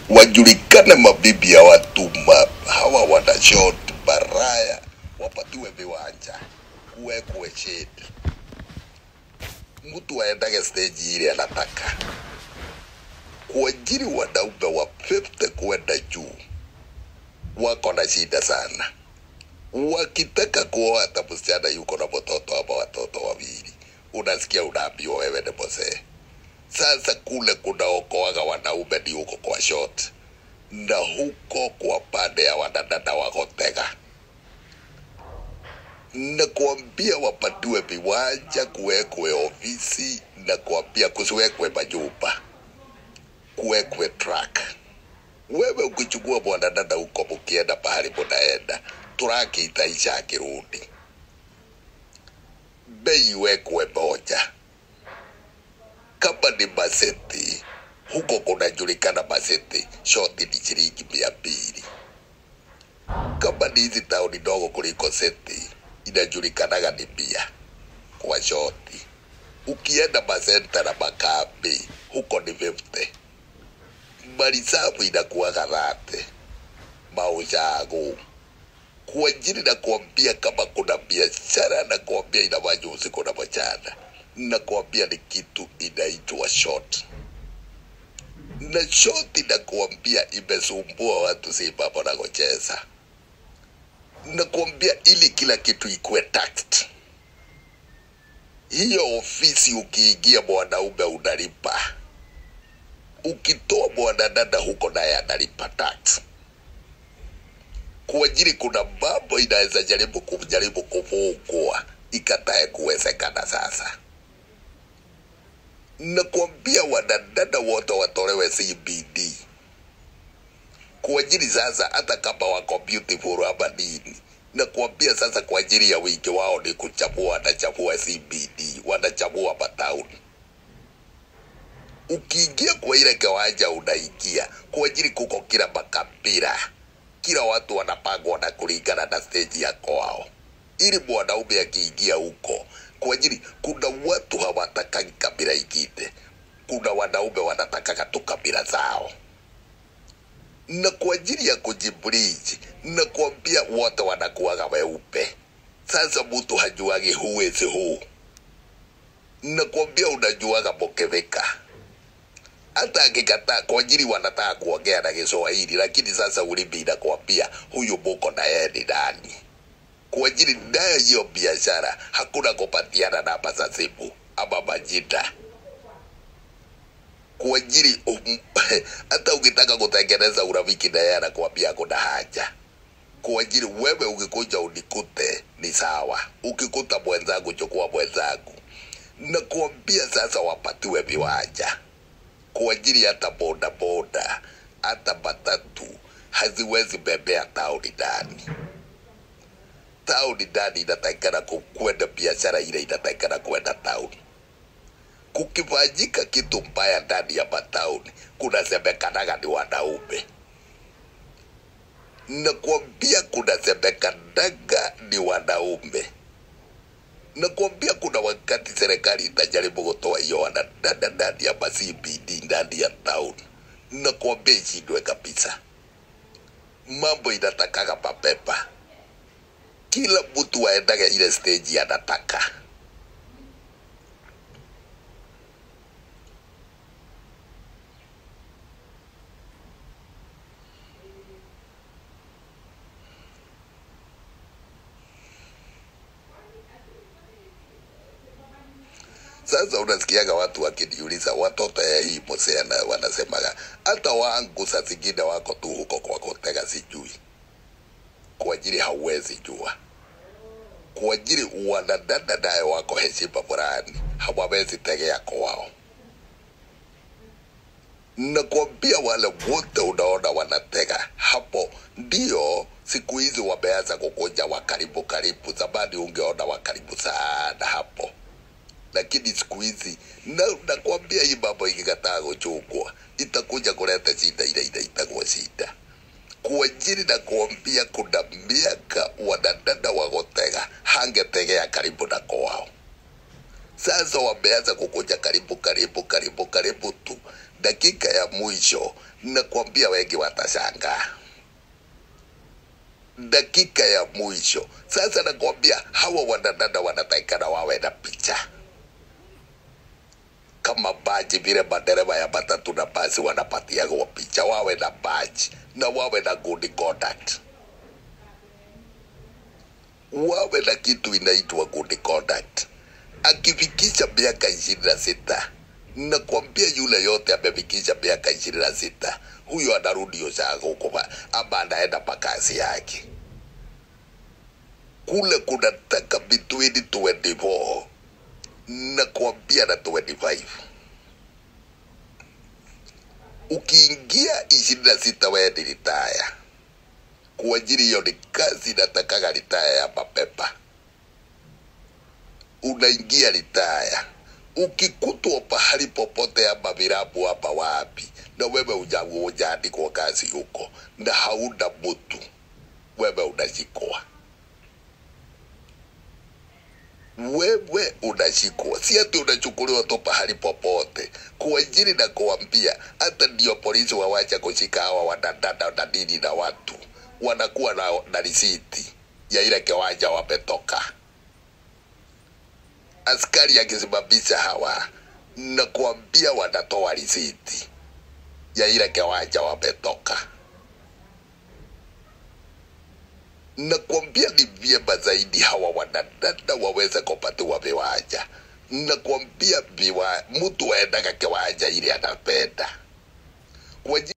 wajulikane mabibi ya watu ma, hawa wana shot baraya, wapatiwe viwanja, kuwekwe shade, mtu aendage stage ile anataka kuajiri wanaume wa 50 kwenda juu wako na shida sana. Wakitaka kuoa hata msichana yuko na mtoto ama watoto wawili, unasikia unaambiwa wewe ni mzee. Sasa kule kunaokoaga wanaume ni huko kwa short, na huko kwa pande ya wanadada wakotega na kuambia wapatiwe viwanja, kuwekwe ofisi na kuambia kusiwekwe majumba, kuwekwe track. Wewe ukichukua mwanadada huko, mkienda pahali munaenda, traki itaisha akirudi, bei iwekwe moja. Kama ni maseti, huko kunajulikana maseti, shoti ni shilingi mia mbili. Kama ni hizi tauni ndogo kuliko seti, inajulikanaga ni mia kwa shoti. Ukienda masenta na makambi, huko ni 50 marisabu inakuwaga thate maushago kwa ajili na kuambia kama kuna biashara na kuambia inafanya usiku na mchana na kuambia ni kitu inaitwa short na short inakuambia imesumbua watu si mambo na kucheza na kuambia ili kila kitu ikuwe taxed hiyo ofisi ukiingia mwanaume unalipa ukitoa mwanadada huko naye analipa tax kwa ajili kuna mambo inaweza jaribu kujaribu kufungwa ikatae kuwezekana sasa nakwambia wanadada wote watolewe CBD kwa ajili sasa, hata kama wako beautiful ama nini, nakwambia sasa, kwa ajili ya wingi wao ni kuchagua, wanachagua CBD, wanachagua matauni ukiingia kwa ile kiwanja unaingia kwa ajili kuko kila makabila, kila watu wanapangwa na kulingana na stage ya kwao, ili mwanaume akiingia huko kwa ajili kuna watu hawatakagi kabila ingine, kuna wanaume wanatakaga tu kabila zao, na kwa ajili ya kujibridge na kuambia wote wanakuwaga weupe. Sasa mtu hajuagi who is who, na kuambia unajuaga mukivika hata akikataa kwa ajili wanataka kuongea na Kiswahili, lakini sasa ulimi inakwambia huyu muko na yeye ni nani. Kwa ajili nayo hiyo biashara hakuna kupatiana namba za simu ama majina kwa ajili um, hata ukitaka kutengeneza urafiki na yeye anakuambia kuna haja kwa ajili wewe ukikuja unikute ni sawa, ukikuta mwenzangu chukua mwenzangu, na kuambia sasa wapatiwe viwanja kwa ajili hata boda boda hata matatu haziwezi bebea tauni ndani. Tauni ndani inatakikana ku- kwenda biashara ile inatakikana kwenda tauni. Kukifanyika kitu mbaya ndani ya matauni, kunasemekanaga ni wanaume, nakwambia kunasemekanaga ni wanaume nakwambia kuna wakati serikali itajaribu kutoa hiyo wanadada ndani ya ma-CBD ndani ya town, nakwambia ishindwe kabisa. Mambo inatakaga mapema, kila mtu aendage ile stage anataka. Sasa unasikiaga watu wakiniuliza watoto ya hii mosea, na wanasemaga hata wangu saa zingine wako tu huko kwa kutega, sijui kwa ajili hauwezi jua, kwa ajili wanadada naye wako heshima fulani, hawawezi tegea kwao. Nakwambia wale wote unaona wanatega hapo, ndio siku hizi wameanza kukuja wa karibu karibu. Zamani ungeona wa karibu sana hapo lakini siku hizi na nakwambia hii mambo ikikataa kuchungwa itakuja kuleta shida ile inaitagwa shida kwa ajili na kuambia kuna miaka wanadada wa gutega hangetegea karibu na kwao sasa wameanza kukuja karibu karibu karibu karibu tu dakika ya mwisho nakwambia wengi watashangaa dakika ya mwisho sasa nakwambia hawa wanadada wanatakikana wawe na picha kama baji vile madereva ya matatu na basi wanapatiagwa picha wawe na baji na wawe na good conduct wawe na kitu inaitwa good conduct akifikisha miaka ishirini na sita nakwambia yule yote amefikisha miaka ishirini na sita huyo anarudi ushago kuma ama anaenda makazi yake kule kunataka between 24 nakwambia na 25 ukiingia ishirini na sita wewe ni ritaya kwa ajili hiyo ni kazi inatakaga ritaya ya mapema unaingia ritaya ukikutwa pahali popote ama virabu hapa wapi na wewe ujaandikwa kazi huko na hauna mtu wewe unashikwa wewe unashikwa si ati unachukuliwa tu pahali popote kuajiri na kuambia hata ndio polisi wawacha kushika hawa wanadada na nini na watu wanakuwa na, na risiti ya ile kiwanja wametoka askari akisimamisha hawa na kuambia wanatoa risiti ya ile kiwanja wametoka na kuambia ni vyema zaidi hawa wanadada waweze kupatiwa viwanja na kuambia viwa mtu aendaga kiwanja ili anapenda kwa